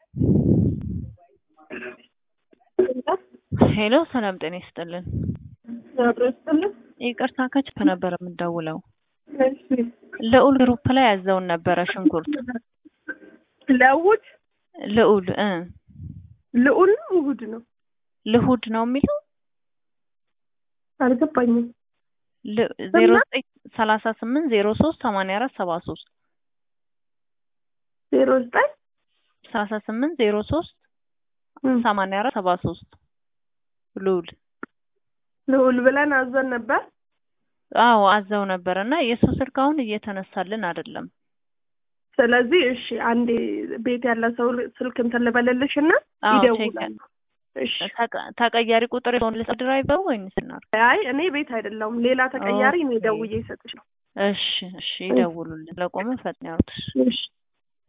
ሄሎ ሰላም ጤና ይስጥልን። ያብረስጥልን ይቅርታ ከችፕ ነበር የምደውለው። ልዑል ግሩፕ ላይ ያዘውን ነበረ ሽንኩርት ለውድ ልዑል እ ልዑል ነው ውሁድ ነው ልሁድ ነው የሚለው አልገባኝም። ዜሮ ዘጠኝ ሰላሳ ስምንት ዜሮ ሶስት ሰማንያ አራት ሰባ ሶስት ዜሮ ዘጠኝ ሰላሳ ስምንት ዜሮ ሶስት ሰማንያ አራት ሰባ ሶስት ልዑል ልዑል ብለን አዘን ነበር። አዎ አዘው ነበር እና የእሱ ስልክ አሁን እየተነሳልን አይደለም። ስለዚህ እሺ አንዴ ቤት ያለ ሰው ስልክ እንትን ልበልልሽ እና አዎ ይደውላሉ። እሺ ተቀ- ተቀያሪ ቁጥር የሆን ልስ ድራይቨሩ ወይንስ ናር? አይ እኔ ቤት አይደለሁም ሌላ ተቀያሪ እኔ ኦኬ። ደውዬ ይሰጥሽ ነው። እሺ እሺ ይደውሉልን። ለቆመ ፈጥን ያሉት እሺ